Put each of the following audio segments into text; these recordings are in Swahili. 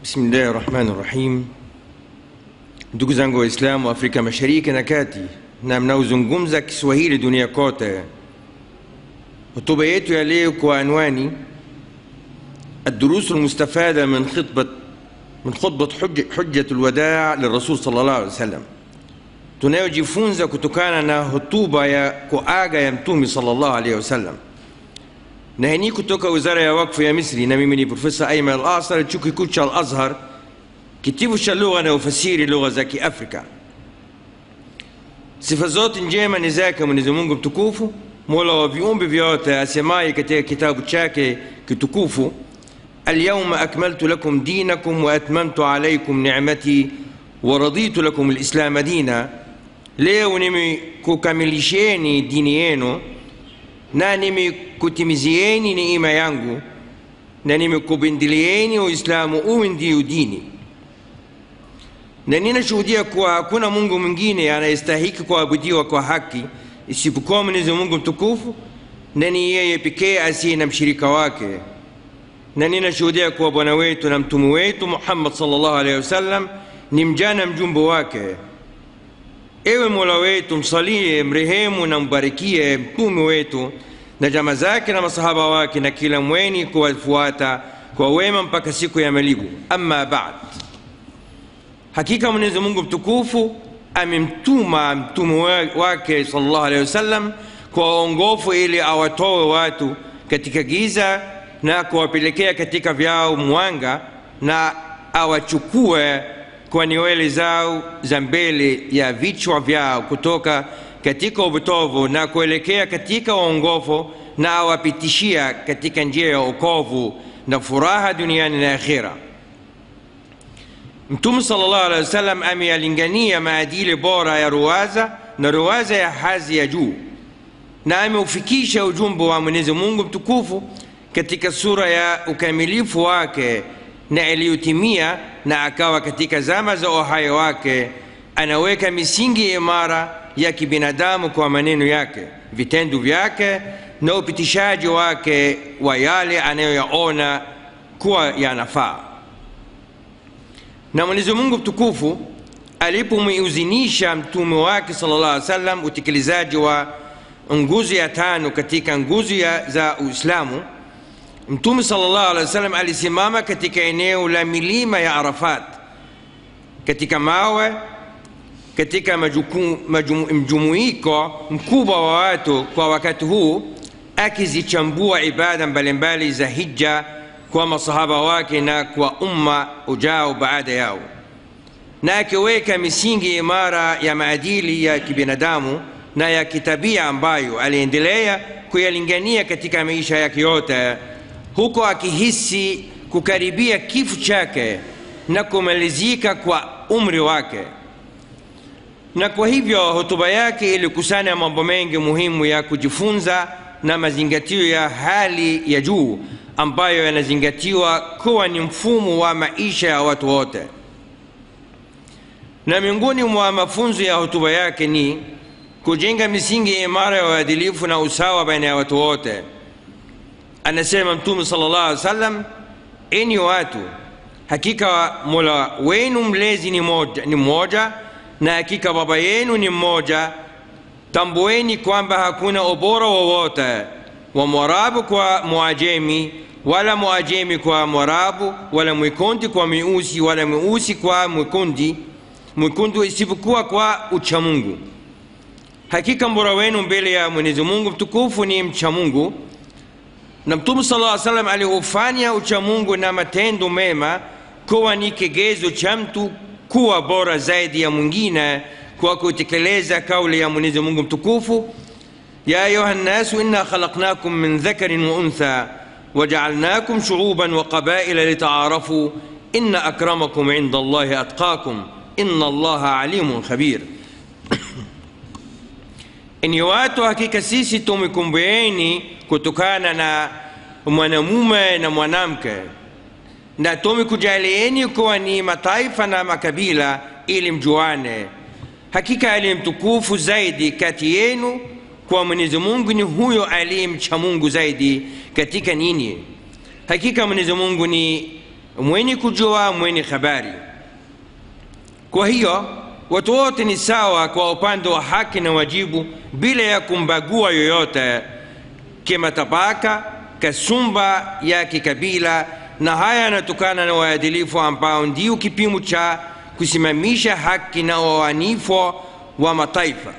Bismillahi rahmani rahim. Ndugu zangu Waislamu wa Afrika Mashariki na Kati na mnaozungumza Kiswahili dunia kote, hotuba yetu ya leo kwa anwani الدروس المستفادة من خطبة من خطبة حج حجة الوداع للرسول صلى الله عليه وسلم tunayojifunza kutokana na hotuba ya kuaga ya mtume sallallahu alaihi wasallam na hii ni kutoka wizara ya wakfu ya misri na mimi ni profesa aiman al asar chuo kikuu cha al azhar kitivo cha lugha na ufasiri lugha za kiafrika sifa zote njema ni zake mwenyezi mungu mtukufu mola wa viumbe vyote asemaye katika kitabu chake kitukufu اليوم أكملت لكم دينكم وأتممت عليكم نعمتي ورضيت لكم الإسلام دينا leo nimekukamilishieni dini yenu na nimekutimizieni neema yangu na nimekubindilieni uislamu uwe ndiyo dini na ninashuhudia kuwa hakuna mungu mwingine anayestahiki kuabudiwa kwa haki isipokuwa mwenyezi mungu mtukufu na ni yeye pekee asiye na mshirika wake na ninashuhudia kuwa bwana wetu na mtume wetu muhammad sallallahu alaihi wasallam ni mjana mjumbe wake ewe mola wetu msalie mrehemu na mbarikie mtume wetu na jama zake na masahaba wake na kila mweni kuwafuata kwa wema mpaka siku ya malipo amma bad hakika mwenyezi mungu mtukufu amemtuma mtume wake sallallahu alaihi wasallam kwa waongofu ili awatoe watu katika giza na kuwapelekea katika vyao mwanga na awachukue kwa nywele zao za mbele ya vichwa vyao kutoka katika upotovu na kuelekea katika uongofu na awapitishia katika njia ya okovu na furaha duniani na akhira mtume salllah alehi wasallam ameyalingania maadili bora ya ruwaza na ruwaza ya hazi ya juu na ameufikisha ujumbe wa mwenyezi mungu mtukufu katika sura ya ukamilifu wake na iliyotimia na akawa katika zama za uhai wake anaweka misingi imara ya kibinadamu kwa maneno yake vitendo vyake na upitishaji wake wa yale anayoyaona kuwa yanafaa na mwenyezi mungu mtukufu alipomwiuzinisha mtume wake sala llah alih wasallam utekelezaji wa nguzo ya tano katika nguzo za uislamu mtume sallallahu alaihi wasallam alisimama katika eneo la milima ya arafat katika mawe katika mjumuiko mkubwa wa watu kwa wakati huu akizichambua ibada mbalimbali za hija kwa masahaba wake na kwa umma ujao baada yao na akiweka misingi imara ya maadili ya kibinadamu na ya kitabia ambayo aliendelea kuyalingania katika maisha yake yote huko akihisi kukaribia kifo chake na kumalizika kwa umri wake na kwa hivyo hotuba yake ilikusanya mambo mengi muhimu ya kujifunza na mazingatio ya hali ya juu ambayo yanazingatiwa kuwa ni mfumo wa maisha ya watu wote na miongoni mwa mafunzo ya hotuba yake ni kujenga misingi imara ya uadilifu na usawa baina ya watu wote anasema mtume sallallahu alaihi wasallam enyi watu hakika mola wenu mlezi ni moja, ni mmoja na hakika baba yenu ni mmoja tambueni kwamba hakuna ubora wowote wa mwarabu kwa mwajemi wala mwajemi kwa mwarabu wala mwikundi kwa mweusi wala mweusi kwa mwikundi mwekundu isipokuwa kwa uchamungu hakika mbora wenu mbele ya mwenyezi mungu mtukufu ni mchamungu na mtume sala llaw salam aliufanya uchamungu na matendo mema kuwa ni kigezo cha mtu kuwa bora zaidi ya mwingine kwa kutekeleza kauli ya mwenyezi mungu mtukufu ya ayuha nnasu inna khalaqnakum min dhakarin wa untha wajaalnakum shuuban wa qabaila litaarafu inna akramakum inda allahi atqakum inna allaha alimun khabir enyi watu hakika sisi tumekumbueni kutokana na mwanamume na mwanamke na tumekujalieni kuwa ni mataifa na makabila ili mjuane hakika aliye mtukufu zaidi kati yenu kwa mwenyezi mungu ni huyo aliye mcha mungu zaidi katika nini hakika mwenyezi mungu ni mwenye kujua mwenye habari kwa hiyo watu wote ni sawa kwa upande wa haki na wajibu bila ya kumbagua yoyote kimatabaka kasumba ya kikabila na haya yanatokana na uadilifu ambao ndio kipimo cha kusimamisha haki na uaminifu wa mataifa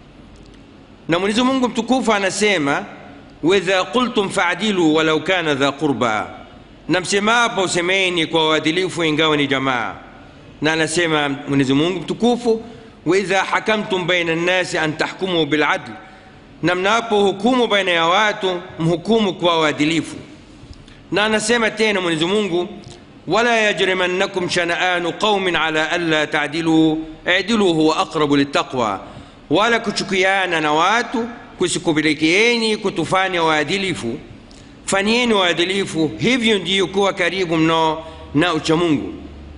na mwenyezi mungu mtukufu anasema waidha qultum faadilu walau kana dha qurba na msemapo usemeni kwa uadilifu ingawa ni jamaa na anasema mwenyezi mungu mtukufu waidha hakamtum baina nnasi an tahkumu biladl na mnapo hukumu baina ya watu mhukumu kwa uadilifu na anasema tena mwenyezi mungu wala yajrimannakum shanaanu qaumin ala alla tadilu idilu huwa aqrabu littaqwa wala kuchukiana na watu kusikupelekeeni kutufanya waadilifu fanyeni waadilifu hivyo ndiyo kuwa karibu mno na uchamungu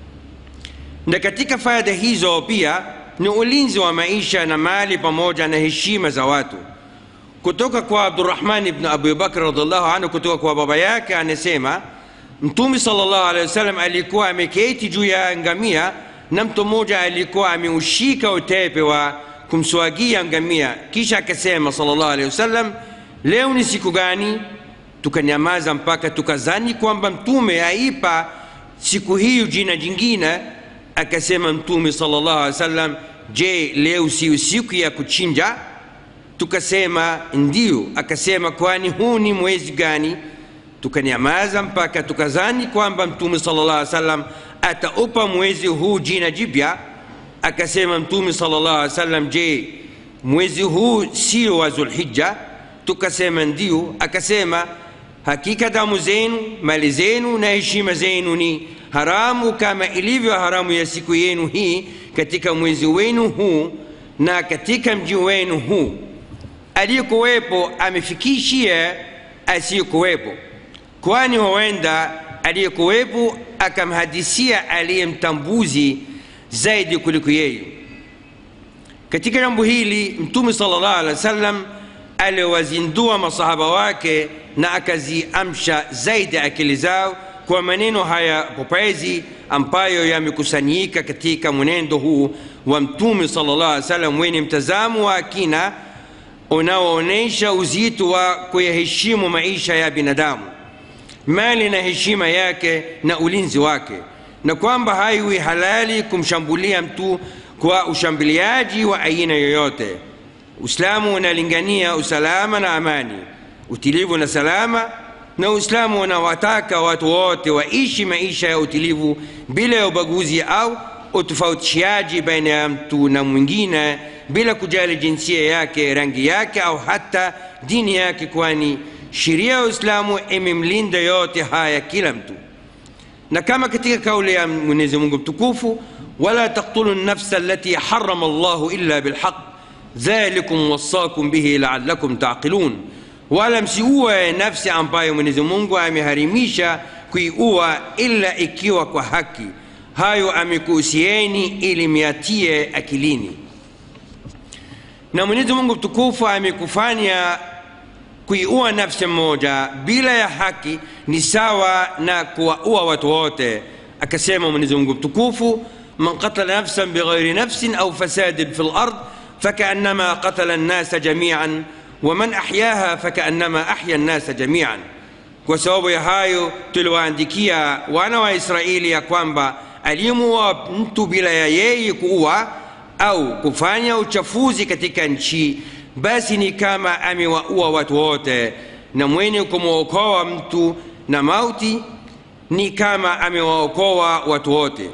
na katika faida hizo pia ni ulinzi wa maisha na mali pamoja na heshima za watu kutoka kwa abdurahman ibn abi bakr radiallahu anhu kutoka kwa baba yake anasema mtume salllahu alehi wasallam alikuwa ameketi juu ya ngamia na mtu mmoja alikuwa ameushika utepe wa kumswagia ngamia kisha akasema salllahu alehi wasallam leo ni siku gani tukanyamaza mpaka tukazani kwamba mtume aipa siku hiyo jina jingine akasema mtume salllahu alehi wasallam je leo si siku ya kuchinja tukasema ndio akasema kwani huu ni mwezi gani tukanyamaza mpaka tukazani kwamba mtume sallallahu alaihi wasallam ataupa mwezi huu jina jipya akasema mtume sallallahu alaihi wasallam je mwezi huu sio wa zulhijja tukasema ndio akasema hakika damu zenu mali zenu na heshima zenu ni haramu kama ilivyo haramu ya siku yenu hii katika mwezi wenu huu na katika mji wenu huu aliyekuwepo amefikishia asiyekuwepo kwani huenda aliyekuwepo akamhadisia aliyemtambuzi zaidi kuliko yeye katika jambo hili mtume sallallahu alaihi wasallam aliwazindua masahaba wake na akaziamsha zaidi akili zao kwa maneno haya popezi ambayo yamekusanyika katika mwenendo huu wa mtume sallallahu alaihi wasallam wenye mtazamo wa kina unaoonyesha uzito wa kuyaheshimu maisha ya binadamu mali na heshima yake na ulinzi wake na kwamba haiwi halali kumshambulia mtu kwa ushambuliaji wa aina yoyote uislamu unalingania usalama na amani utilivu na salama na uislamu unawataka watu wote waishi maisha ya utilivu bila ya ubaguzi au utofautishaji baina ya mtu na mwingine bila kujali jinsia yake rangi yake au hata dini yake kwani sheria ya uislamu imemlinda yote haya kila mtu na kama katika kauli ya mwenyezi mungu mtukufu wala taktulu nafsa allati harama llahu illa bilhaq dhalikum wasakum bihi laalakum taqilun wala msiue nafsi ambayo mwenyezi mungu ameharimisha kuiua ila ikiwa kwa haki hayo amekuhusieni ili miatie akilini na mwenyezi mungu mtukufu amekufanya kuiua nafsi moja bila ya haki ni sawa na kuwaua watu wote akasema mwenyezi mungu mtukufu man qatala nafsan bighairi nafsin au fasadin fi lard fakaannama qatala nnasa jamian waman ahyaha fakaannama ahya nnasa jamian kwa sababu ya hayo tuliwaandikia wana wa israeli ya kwamba aliyemuua mtu bila ya yeye kuua au kufanya uchafuzi katika nchi basi ni kama amewaua watu wote na mwenye kumwokoa mtu na mauti ni kama amewaokoa watu wote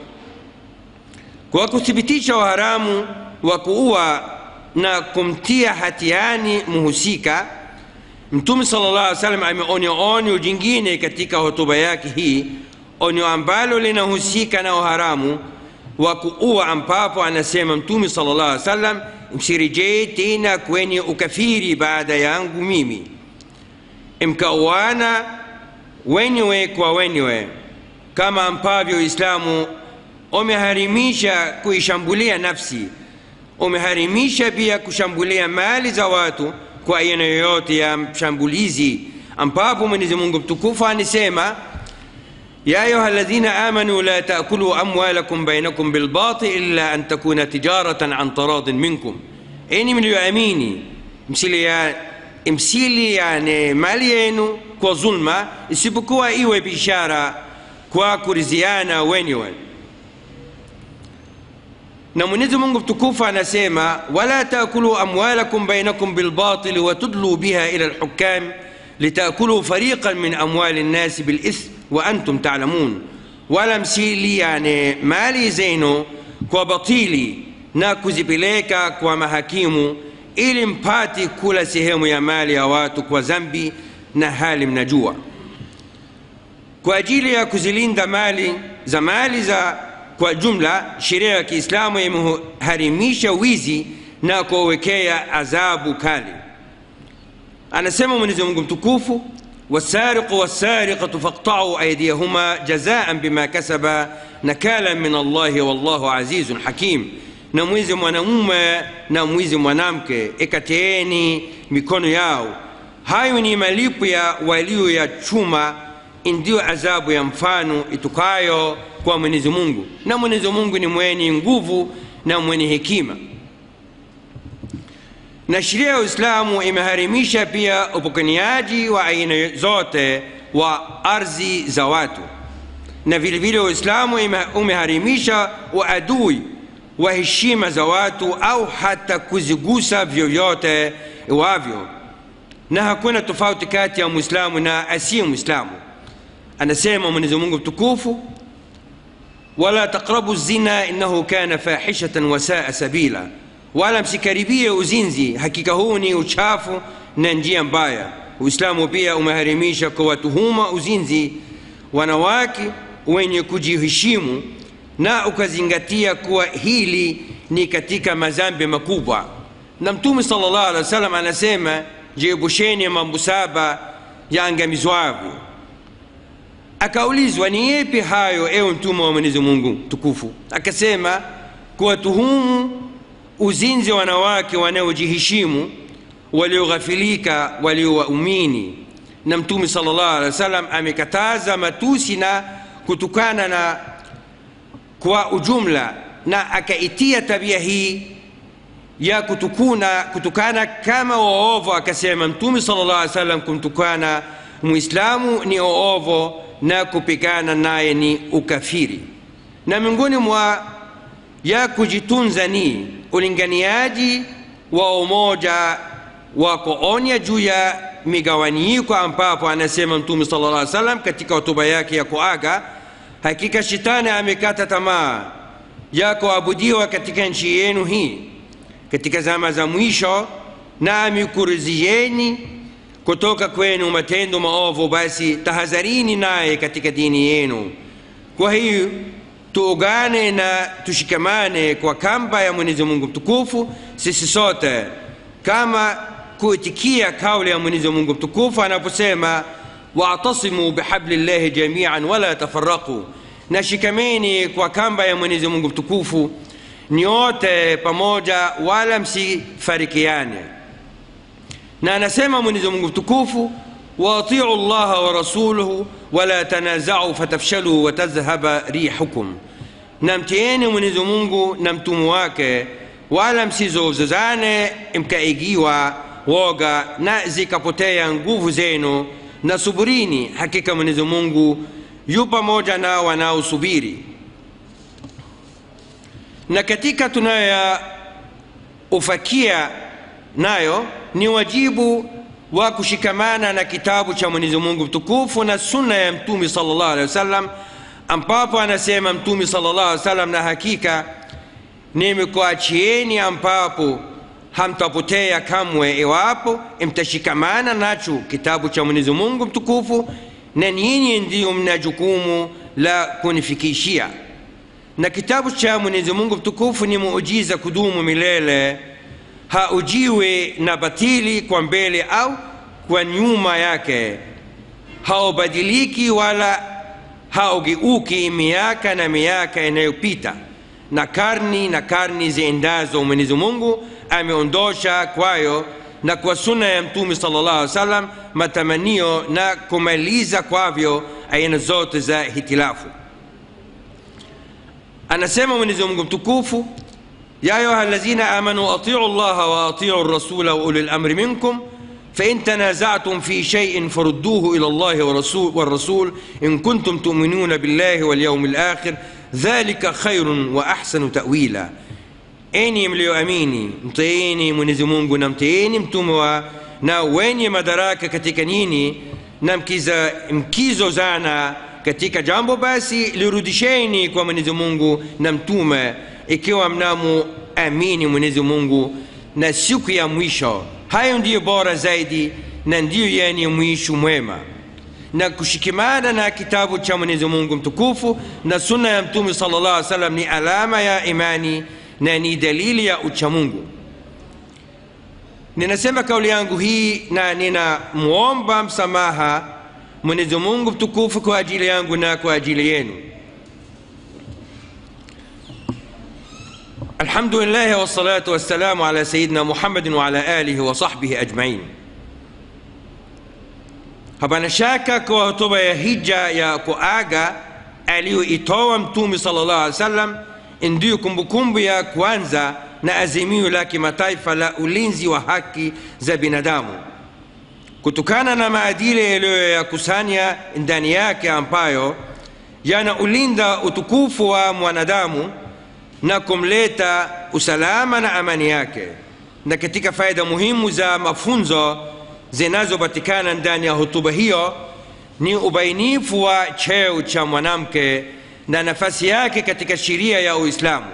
kwa kuthibitisha uharamu wa kuua na kumtia hatiani mhusika mtume sala llah alih salam ameonya onyo jingine katika hotuba yake hii onyo ambalo linahusika na uharamu wa kuua ambapo anasema mtume sala llah alih salam msirejee tena kwenye ukafiri baada yangu mimi mkauana wenyewe kwa wenyewe kama ambavyo uislamu umeharimisha kuishambulia nafsi umeharimisha pia kushambulia mali za watu kwa aina yoyote ya mshambulizi ambapo mwenyezi mungu mtukufu anasema يا أيها الذين آمنوا لا تأكلوا أموالكم بينكم بالباطل إلا أن تكون تجارة عن تراض منكم إني من يؤمني msili ya msili yani mali yenu kwa zulma isipokuwa iwe bishara kwa kuriziana wenyewe na mwenyezi mungu mtukufu anasema wala taakulu amwalakum bainakum bilbatili watudlu biha ila lhukam litakulu fariqan min amwali nnasi bilithm wa antum talamun wala msili yani mali zenu kwa batili na kuzipeleka kwa mahakimu ili mpati kula sehemu ya mali ya watu kwa zambi na hali mnajua kwa ajili ya kuzilinda mali za mali za kwa jumla sheria ya kiislamu imeharimisha wizi na kuwekea adhabu kali anasema mwenyezi mungu mtukufu wasariqu wasariqatu faqtau aydiyahuma jazaan bima kasaba nakala min allahi wallahu azizun hakim na mwizi mwanamume na mwizi mwanamke ekateeni mikono yao hayo ni malipo ya walio ya chuma ndiyo adhabu ya mfano itukayo kwa mwenyezi mungu na mwenyezi mungu ni mwenye nguvu na mwenye hekima na sheria ya uislamu imeharimisha pia upokaniaji wa aina zote wa ardhi za watu na vile vile uislamu umeharimisha uadui wa heshima za watu au hata kuzigusa vyovyote iwavyo na hakuna tofauti kati ya mwislamu na asiye mwislamu anasema mwenyezi mungu mtukufu wala taqrabu zina innahu kana fahishatan wasaa sabila wala msikaribie uzinzi hakika huu ni uchafu na njia mbaya uislamu pia umeharimisha kuwatuhuma uzinzi wanawake wenye kujiheshimu na ukazingatia kuwa hili ni katika mazambi makubwa na mtume sallallahu alaihi wasallam anasema jiebusheni mambo saba yaangamizwavyo akaulizwa ni yepi hayo ewe mtume wa mwenyezi mungu tukufu akasema kuwatuhumu uzinzi wanawake wanaojiheshimu walioghafilika waliowaumini na mtume sallallahu alaihi wasallam amekataza matusi na kutukana na kwa ujumla na akaitia tabia hii ya kutukuna kutukana kama waovu akasema mtume sallallahu alaihi wasallam kumtukana muislamu ni oovo na kupigana naye ni ukafiri na miongoni mwa ya kujitunza ni ulinganiaji wa umoja wa kuonya juu ya migawanyiko ambapo anasema mtume sallallahu alaihi wasallam katika hotuba yake ya kuaga hakika shetani amekata tamaa ya kuabudiwa katika nchi yenu hii katika zama za mwisho na amekuruzieni kutoka kwenu matendo maovu basi tahadharini naye katika dini yenu kwa hiyo tuungane na tushikamane kwa kamba ya mwenyezi mungu mtukufu sisi sote kama kuitikia kauli ya mwenyezi mungu mtukufu anaposema waatasimu bihablillahi jamian wala tafaraqu na shikameni kwa kamba ya mwenyezi mungu mtukufu nyote pamoja wala msifarikiane na anasema mwenyezi mungu mtukufu waatiu llaha wa rasuluhu wala tanazau fatafshalu watadhhaba rihukum na mtieni mwenyezi mungu na mtumu wake wala msizozozane mkaigiwa woga na zikapotea nguvu zenu na suburini hakika mwenyezi mungu yu pamoja na wanaosubiri na katika tunayoufakia nayo ni wajibu wa kushikamana na kitabu cha mwenyezi mungu mtukufu na sunna ya mtume sallallahu alaihi wasallam ambapo anasema mtume sallallahu alaihi wasallam na hakika nimekuachieni ambapo hamtapotea kamwe iwapo mtashikamana nacho kitabu cha mwenyezi mungu mtukufu na nyinyi ndiyo mna jukumu la kunifikishia na kitabu cha mwenyezi mungu mtukufu ni muujiza kudumu milele haujiwe na batili kwa mbele au kwa nyuma yake haubadiliki wala haugeuki miaka na miaka inayopita na karni na karni ziendazo mwenyezi mungu ameondosha kwayo na kwa sunna ya mtume sallallahu alaihi wasallam matamanio na kumaliza kwavyo aina zote za hitilafu anasema mwenyezi mungu mtukufu ya ayuha alladhina amanu atiu llaha wa atiu rasula wa uli lamri minkum فإن تنازعتم في شيء فردوه إلى الله والرسول, والرسول إن كنتم تؤمنون بالله واليوم الآخر ذلك خير وأحسن تأويلا enyi mlioamini mtiini mwenyezi mungu na mtiini mtume wa na wenye madaraka katika nini na mkiza, mkizozana katika jambo basi lirudisheni kwa mwenyezi mungu na mtume ikiwa mnamuamini mwenyezi mungu na siku ya mwisho hayo ndiyo bora zaidi na ndiyo yenye mwisho mwema na kushikamana na kitabu cha mwenyezi mungu mtukufu na sunna ya mtume sala llah alih salam ni alama ya imani na ni dalili ya uchamungu ninasema kauli yangu hii na ninamwomba msamaha mwenyezi mungu mtukufu kwa ajili yangu na kwa ajili yenu الحمد لله والصلاة والسلام على سيدنا محمد وعلى آله وصحبه أجمعين hapana shaka kwa hotuba ya hija ya kuaga aliyoitoa mtume sallallahu alaihi wasallam ndiyo kumbukumbu ya kwanza na azimio la kimataifa la ulinzi wa haki za binadamu kutokana na maadili yaliyoyakusanya ndani yake ambayo yanaulinda utukufu wa mwanadamu na kumleta usalama na amani yake na katika faida muhimu za mafunzo zinazopatikana ndani ya hotuba hiyo ni ubainifu wa cheo cha mwanamke na nafasi yake katika sheria ya uislamu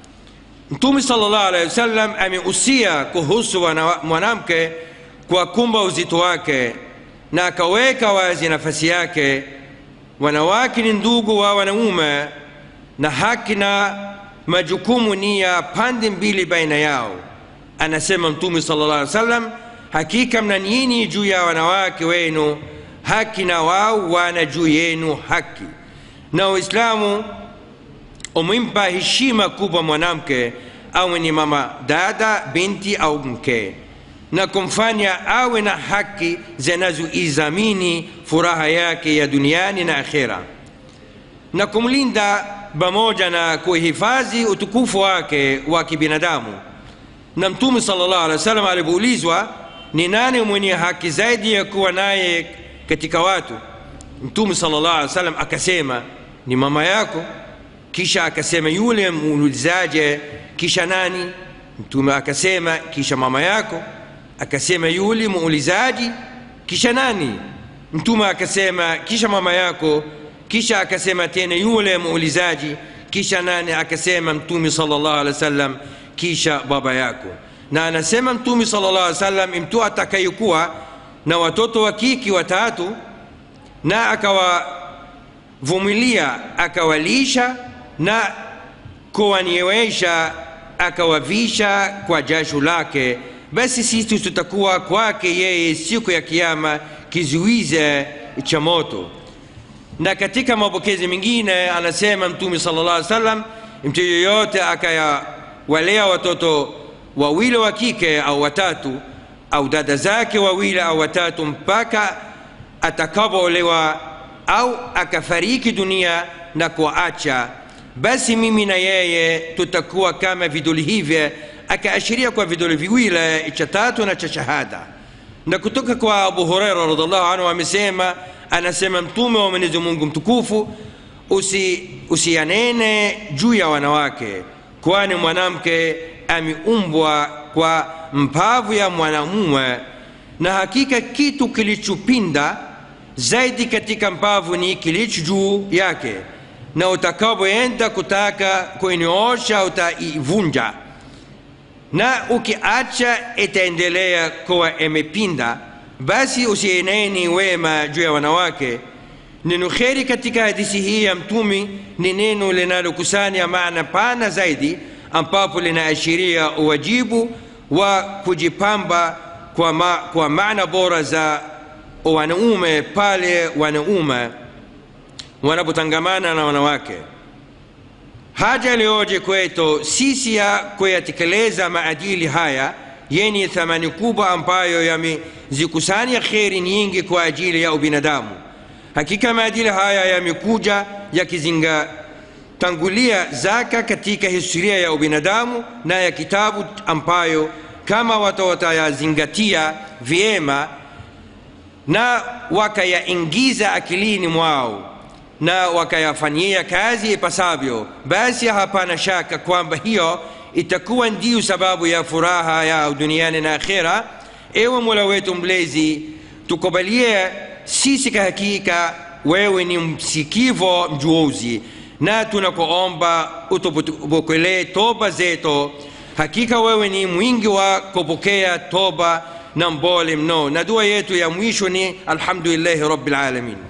mtume salllah alehi wasallam ameusia kuhusu mwanamke kwa kumba uzito wake na akaweka wazi nafasi yake wanawake ni ndugu wa wanaume na haki na majukumu ni ya pande mbili baina yao anasema mtume sala llah alih wasallam hakika mna nini juu ya wanawake wenu haki na wao wana juu yenu haki na uislamu umempa heshima kubwa mwanamke awe ni mama dada binti au mke na kumfanya awe na haki zinazoizamini furaha yake ya duniani na akhera na kumlinda pamoja na kuhifadhi utukufu wake wa kibinadamu na mtume sala llahu alehi wa sallam alipoulizwa ni nani mwenye haki zaidi ya kuwa naye katika watu mtume sala llahu alehi wa sallam akasema ni mama yako kisha akasema yule muulizaje kisha nani mtume akasema kisha mama yako akasema yule muulizaji kisha nani mtume akasema kisha mama yako kisha akasema tena yule muulizaji kisha nani akasema mtume sallallahu alaihi wasallam kisha baba yako na anasema mtume sallallahu alaihi wasallam mtu atakayekuwa na watoto wa kiki watatu na akawavumilia akawalisha na kuwaniewesha akawavisha kwa jasho lake basi sisi tutakuwa kwake yeye siku ya kiama kizuize cha moto na katika mapokezi mengine anasema mtume sala llah salam mtu yoyote akayawalea watoto wawili wa kike au watatu au dada zake wawili au watatu mpaka atakapoolewa au akafariki dunia na kuacha basi mimi na yeye tutakuwa kama vidole hivyo akaashiria kwa vidole viwili cha tatu na cha shahada na kutoka kwa abu hureira radiallahu anhu amesema anasema mtume wa mwenyezi mungu mtukufu usi, usianene juu ya wanawake kwani mwanamke ameumbwa kwa mpavu ya mwanamume na hakika kitu kilichopinda zaidi katika mpavu ni kilicho juu yake na utakapoenda kutaka kuinyoosha utaivunja na ukiacha itaendelea kuwa imepinda basi usieneni wema juu ya wanawake neno kheri katika hadithi hii ya mtumi ni neno linalokusanya maana pana zaidi ambapo linaashiria uwajibu wa kujipamba kwa, ma, kwa maana bora za wanaume pale wanaume wanapotangamana na wanawake haja iliyoje kwetu sisi ya kuyatekeleza maadili haya yenye thamani kubwa ambayo yamezikusanya kheri nyingi kwa ajili ya ubinadamu hakika maadili haya yamekuja yakizingatangulia zaka katika historia ya ubinadamu na ya kitabu ambayo kama watu watayazingatia vyema na wakayaingiza akilini mwao na wakayafanyia kazi ipasavyo basi hapana shaka kwamba hiyo itakuwa ndiyo sababu ya furaha yao duniani na akhera ewe mola wetu mlezi tukubalie sisi kwa hakika wewe ni msikivo mjuozi na tunakuomba utupokelee toba zetu hakika wewe ni mwingi wa kupokea toba na mbole mno na dua yetu ya mwisho ni alhamdulillahi rabbil alamin